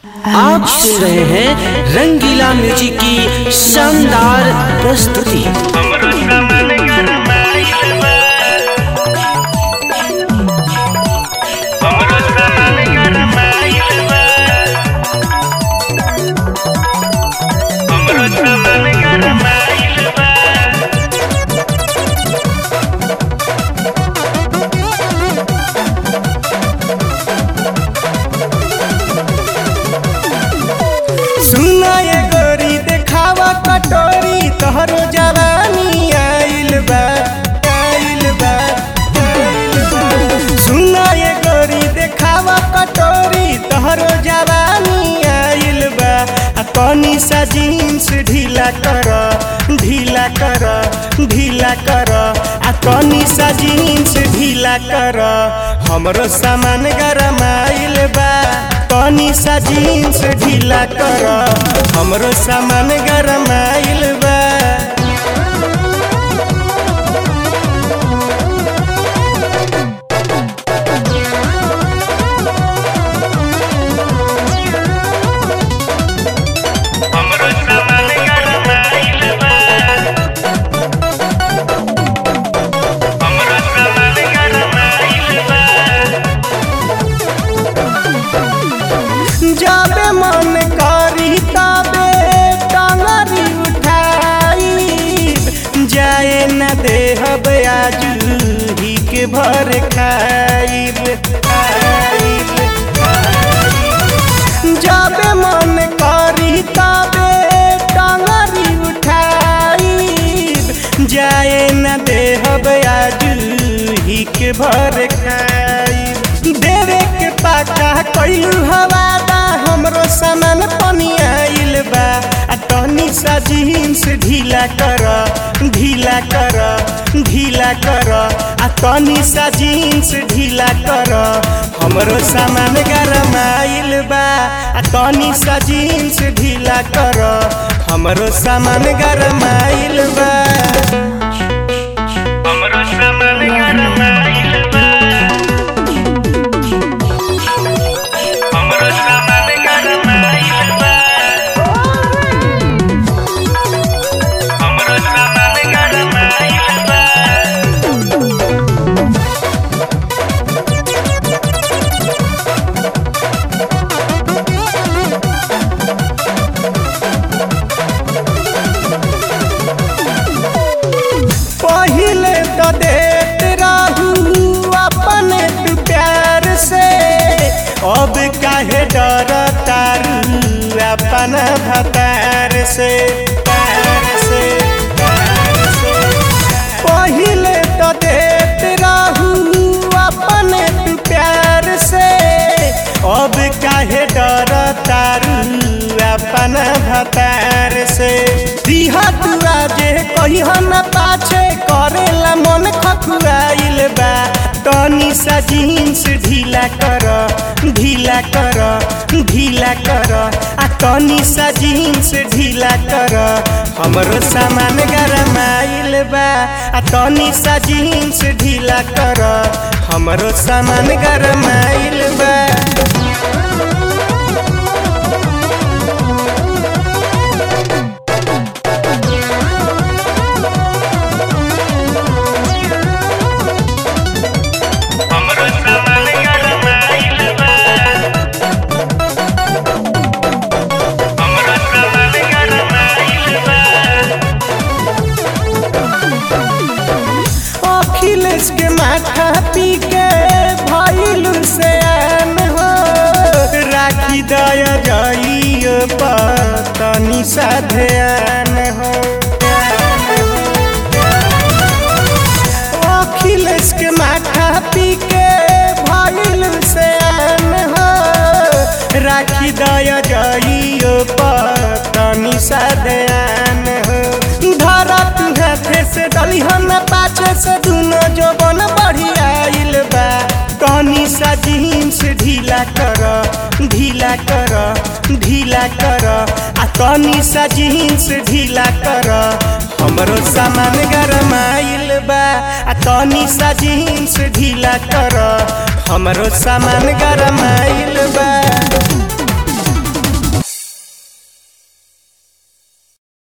आप सुन रहे हैं रंगीला म्यूजिक की शानदार प्रस्तुति हमरो सामान गरमाइल बा हमरो सामान गरमाइल बा हमरो सामान गरमाइल बा सुना ये गोरी देखावा कटोरी तोहरो जवानी आइल बा आइल बा आइल बा सुना ये गोरी देखावा कटोरी तोहरो जवानी आइल बा आ तनी सा जीन्स ढीला कर ढीला कर ढीला कर आ तनी सा जीन्स ढीला कर हमरो सामान गरमाइल बा तनी सा जीन्स ढीला कर हमरो सामान गरमाइल बा हमरो सामान गरमाइल बा हमरो सामान गरमाइल बा जाबे मन करी तबे टंगरी उठाई जाए न देहब आज ही के भर खाइब खाइब जाबे मन करी तबे टंगरी उठाई जाए न देहब आज ही के भर खाइब देवे के पाका कइलू हवादा हमरो सामान पनियाइल बा आ तनी सा जीन्स ढीला कर ढीला कर ढीला कर आ तनी सा जीन्स ढीला कर हमरो सामान गरमाइल बा आ तनी सा जीन्स ढीला कर हमरो सामान गरमाइल बा हमरो सामान गरमाइल बा हमरो सामान गरमाइल बा हमरो सामान गरमाइल बा पहिले तो देत रहू अपने तू प्यार से अब काहे डर तारू अपन भतार से तार से तार से पहिले तो देत रहू अपने तू प्यार से अब काहे डर तारू अपन भतार से दिहा तुआ जे कहिह न पाछे करेला मन खखुआइल बा तनी सा जीन्स ढीला कर ढीला कर ढीला कर आ तनी सा जीन्स ढीला कर हमरो सामान गरमाइल बा आ तनी सा जीन्स ढीला कर हमरो सामान गरमाइल बा हमरो सामान गरमाइल बा हमरो सामान गरमाइल बा अखिलेश के माथा पी के भइलु से आन हो राखी दया जइयो पतनी सा ध्यान हो अखिलेश के माथा पी के भइलु से आन हो राखी दया जइयो पतनी सा ध्यान हो धरत हाथे से दलिहन पाछे से दुनो जोबन बढ़ियाइल बा तनी सा जीन्स ढीला कर ढीला कर ढीला कर आ तनी सा जीन्स ढीला कर हमरो सामान गरमाइल बा आ तनी सा जीन्स ढीला कर हमरो सामान गरमाइल बा